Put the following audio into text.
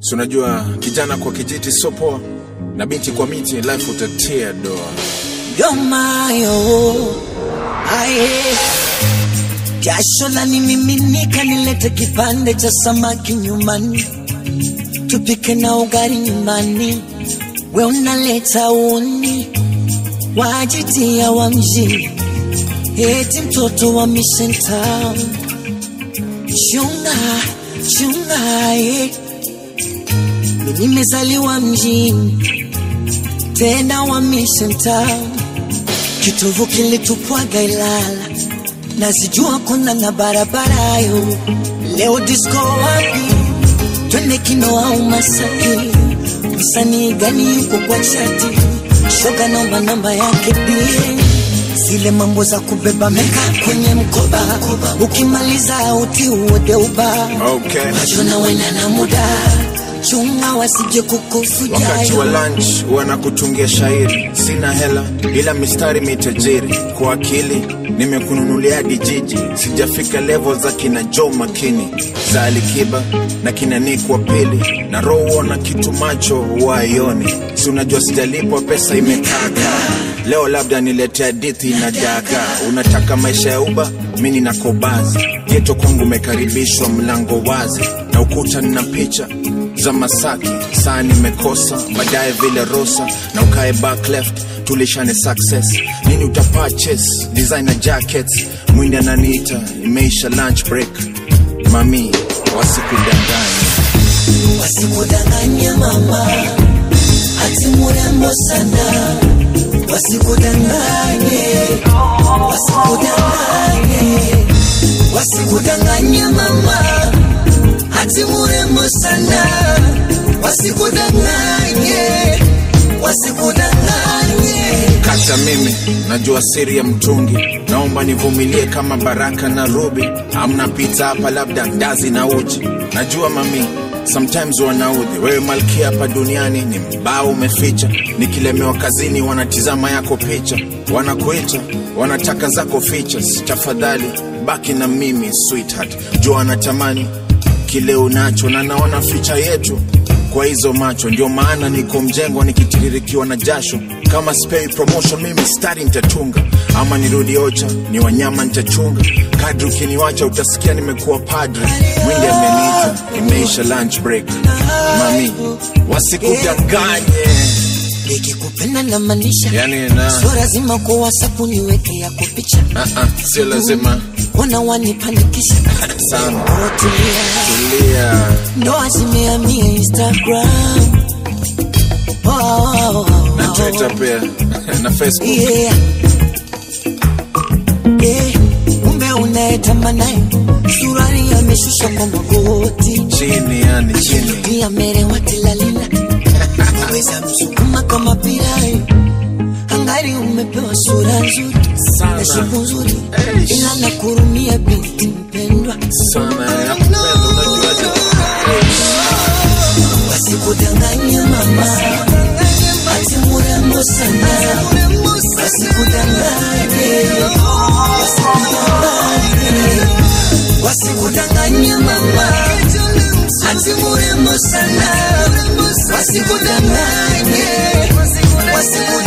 si unajua kijana kwa kijiti sio poa na binti kwa miti life utatia doa yomayo aye jasho la nimiminika nilete kipande cha samaki nyumbani tupike na ugali nyumbani we unaleta uni wajitia wa mjini eti mtoto wa Mission Town chunga chunga eh. Mimi nimezaliwa mjini tena wa Mission Town kitovu kilitupwaga Ilala nazijua kuna na barabara yo leo disco wapi twende kino au Masaki msanii gani yuko kwa chati shoga naomba namba yake pia zile mambo za kubeba meka kwenye mkoba ukimaliza uti uode uba okay. najona wena na muda chunga wasije kukufuja wakati wa lunch wanakutungia shairi sina hela ila mistari mitajiri kwa akili nimekununulia dijiji sijafika level za kina jo makini za alikiba na kina Nick wa pili na roho na kitu macho waioni si unajua sijalipwa pesa imekaka leo labda niletea hadithi na daga unataka maisha ya uba mi nina kobazi geto kwangu umekaribishwa mlango wazi na ukuta nina picha za Masaki, saa nimekosa baadaye vile Rosa na ukae back left, tulishane success. Nini uta purchase designer jackets, mwindi ananiita, imeisha lunch break. Mami wasikudanganya, wasikudanganye mama ati murembo sana wasikudanganye wasikudanganye wasikudanganye mama ati murembo sana wasikudanganye wasikudanganye kata mimi najua siri ya mtungi, naomba nivumilie kama Baraka na Ruby. Amna pizza hapa, labda ndazi na uji. Najua mami sometimes wanaudhi wewe malkia hapa duniani ni mbao umeficha. Nikilemewa kazini wanatizama yako picha, wanakuita wanataka zako features. Tafadhali baki na mimi sweetheart, jua anatamani kile unacho na naona ficha yetu kwa hizo macho, ndio maana niko mjengo nikitiririkiwa na jasho. Kama spei promotion, mimi stari nitatunga, ama nirudi ocha, ni wanyama nitachunga. Kadri ukiniwacha utasikia nimekuwa padre. Mwindi ameniita, imeisha lunch break. Mami, wasikudanganye nikikupenda na maanisha yani na sio lazima kwa whatsapp niweke yako picha ah, ah, sio lazima wana wanipanikisha sana. Otulia. Tulia, ndoa zimehamia instagram oh, oh, oh, na oh. Twitter pia na Facebook. yeah. yeah. kumbe unayetamanaye surari ameshusha kwa magoti Chini yani chini, pia merewa tilalila weza msukuma kama pirai angari umepewa sura nzuri Sana. na shepu nzuri Eish. ila nakurumia binti mpendwa sana nakupenda, unajuaje? wasikudanganye mama ati murembo sana wasikudanganye wasikudanganye wasikudanganye mama ati murembo sana wasikudanganye wasikudanganye